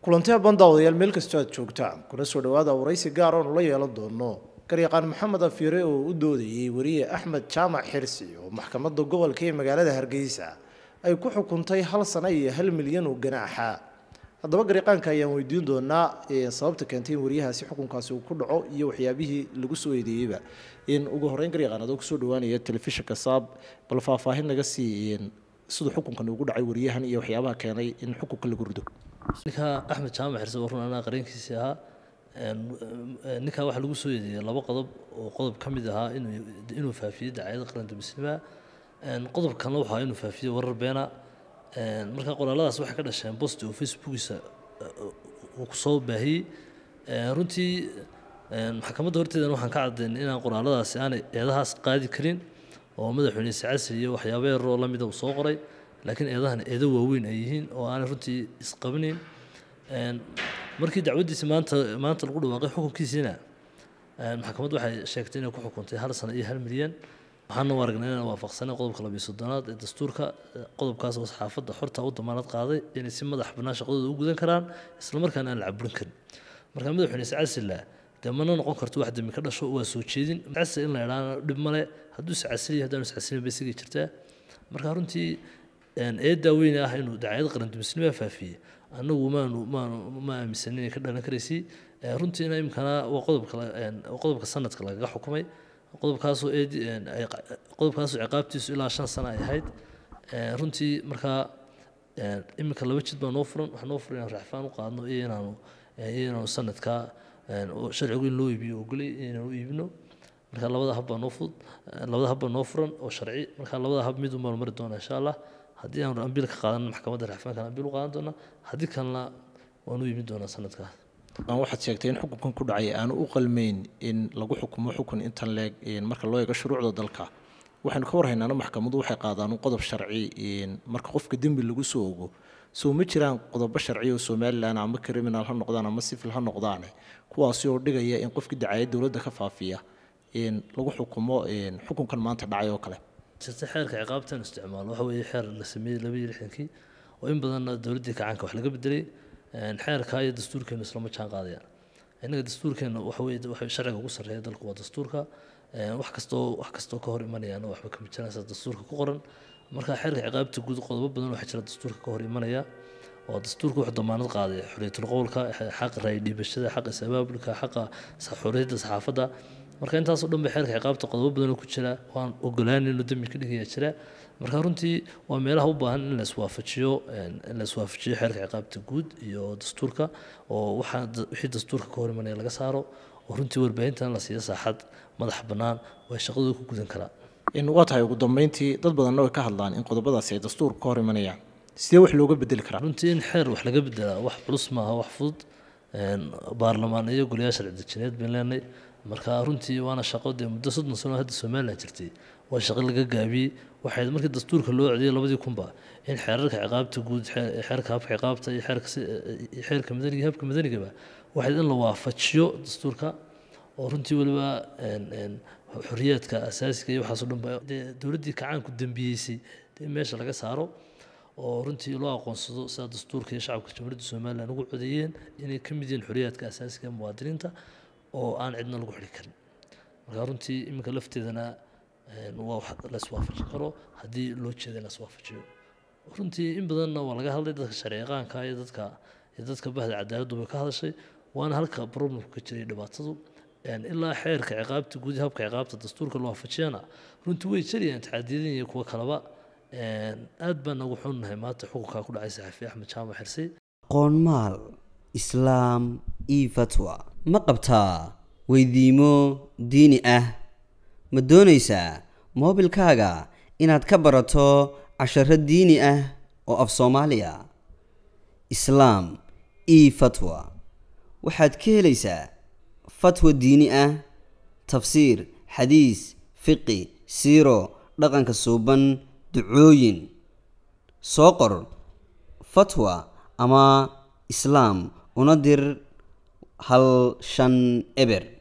kulanti habban daawadayaal meel kastoo aad joogtaan kuna soo dhawaada waraysi gaar oonu la yeelan doono garyaqaan maxamed afiire oo u doodayey wariye axmed jaamac xirsi oo maxkamadda gobolka ee magaalada hargeysa ay ku xukuntay hal sano iyo hal milyan oo ganaaxa haddaba garyaqaanka ayaan weydiin doonaa sababta keentay in wariyahaasi xukunkaasi uu ku dhaco iyo waxyaabihii lagu soo eedeeyeyba in ugu horreyn garyaqaan adoo kusoo dhawaanaya telefishinka saab bal faahfaahin naga sii siduu xukunkan ugu dhacay wariyahan iyo waxyaabaha keenay in xukunka lagu rido ninka axmed jaamac xirse oo run anaa qareenkiisii ahaa ninkaa waxaa lagu soo eedeeyey laba qodob oo qodob ka mid ahaa inuu faafiyey dacaayada qaranka muslima qodob kalena waxaa inuu faafiyey warar beena marka qoraaladaas waxay ka dhasheen bost oo facebookiisa uu kusoo baahiyey runtii maxkamadda horteedana waxaan ka caddaynay inaan qoraaladaasi aanay eedahaas qaadi karin oo madaxweyne sacasi iyo waxyaaba yaroo lamida uu soo qoray laakiin eedahan eedo waaweyn ay yihiin oo aanay runtii isqabanayn markii dacwaddiisi maanta maanta lagu dhawaaqay xukunkiisiina maxkamaddu waxay sheegtay inay ku xukuntay hal sano iyo hal milyan waxaana u aragnay inaan waafaqsanay qodobka labiyo soddonaad ee dastuurka qodobkaas oo saxaafadda xorta u damaanad qaaday inay si madax bannaan shaqadooda u gudan karaan islamarkaana aan la caburin karin marka madaxweyne sacasila dee mana noqon karto wax dembi ka dhasho waa soo jeedin sacasi in la idhaana dhib male hadduu iscasiliyo haddaanu iscasilin bay isagii jirtaa marka runtii eedaa weyne ah inuu dacaayad qarandumisnima faafiyey annagu maanu maanu ma aaminsanin inay ka dhalan karaysay runtiina imkana waa qodobka qodobka sanadka lagaga xukumay qodobkaasoo eed qodobkaasoo ciqaabtiisu ilaa shan sano ay ahayd runtii markaa iminka laba jid baa noo furan waxaa noo furan inaan raxfaan u qaadno iyo inaanu iyo inaanu sanadka sharcigu in loo iibiyo ogolay inaanu iibino marka labada hab baa noo fudud labada hab baa noo furan oo sharci marka labada hab mid umaanu mari doona insha allah haddii aanu ambiil ka qaadan maxkamadda raxfaankan ambiil u qaadan doona haddii kalena waanu iibin doonaa sanadkaas waxaad sheegtay in xukunkan ku dhacay aanu u qalmayn in lagu xukumo xukun intan leeg marka loo eego shuruucda dalka waxaynu ka warhaynaana maxkamaddu waxay qaadaan qodob sharci marka qofka dembi lagu soo ogo soo ma jiraan qodobo sharci oo somalilan ama criminal ha noqdaan ama civil ha noqdaane kuwaasi oo dhigaya in qofkii dacaayad dowladda ka faafiya lagu xukumo xukunkan maanta dhacay oo kale jirta xeerka ciqaabtan isticmaalo waxa weeye xeer la sameeyey laba iyo lixdankii oo in badanna dowladdii kacaanka wax laga bedelay xeerka iyo dastuurkeenu islama jaan qaadayaan innaga dastuurkeena waxa weye waxa sharciga ugu sarreeya dalku waa dastuurka wax kastoo wax kastoo ka hor imanayaana waxba kama jiraan sida dastuurka ku qoran marka xeerka ciqaabta guud qodobo badan waxaa jira dastuurka ka hor imanaya oo dastuurka wuxuu damaanad qaaday xorriyatul qowlka xaqa raay dhiibashada xaqa is-abaabulka xaqa xorriyadda saxaafadda marka intaasoo dhan ba xeerka ciqaabta qodobo badan oo ku jira waan ogolaanin inuu dembi ka dhigaya jira marka runtii waa meelaha u baahan in la iswaafajiyo in la iswaafajiyo xeerka ciqaabta guud iyo dastuurka oo waxaa wixii dastuurka ka hor imanaya laga saaro oo runtii warbaahintan la siiyo saaxad madax bannaan oo ay shaqadooda ku gudan karaan waa tahay ugu dambeyntii dad badanna way ka hadlaan in qodobadaasi ay dastuurka ka hor imanayaan sidee wax looga bedeli karaa runtii in xeer wax laga bedelaa wax culus maaha wax fudud baarlamaan iyo goliyaal sharci dejineed bayn leenay marka runtii waana shaqo dee muddo soddon sano hadda somalilan jirtay waa shaqo laga gaabiyey waxay markii dastuurka loo codiyey labadii kunba in xeerarka ciqaabta guud xeerka habka ciqaabta iyo xeerka xeerka madaniga habka madanigaba waxay in la waafajiyo dastuurka oo runtii weliba xorriyaadka asaasiga iyo waxaasoo dhan ba dee dowladdii kacaanku dembiyeysay in meesha laga saaro oo runtii loo aqoonsado sida dastuurka iyo shacabka jamhuuriyadda somalilan ugu codeeyeen inay ka mid yihiin xorriyaadka asaasiga ee muwaadiniinta oo aan cidna lagu xidhi karin marka runtii iminka lafteedana waa wax la iswaafajin karo haddii loo jeeda in la iswaafajiyo runtii in badanna waa laga hadlay dadka sharciyaqaanka iyo dadka iyo dadka bahda cadaaladdu bay ka hadashay waana halka problemku ka jiray dhibaatadu ilaa xeerka ciqaabta guud habka ciqaabta dastuurka loo waafajiyana runtii way jirayaan taxaadiyadin iyo kuwo kaleba aad baan nagu xunnahay maanta xukunkaa ku dhacay saxafi axmed jaamac xirsi qoonmaal islaam io fatwa ma qabtaa weydiimo diini ah ma doonaysaa moobilkaaga inaad ka barato casharo diini ah oo af soomaaliya islaam io fatwa waxaad ka helaysaa fatwa diini ah tafsiir xadiis fiqi siiro dhaqanka suuban ducooyin soo qor fatwa ama islaam una dir hal shan eber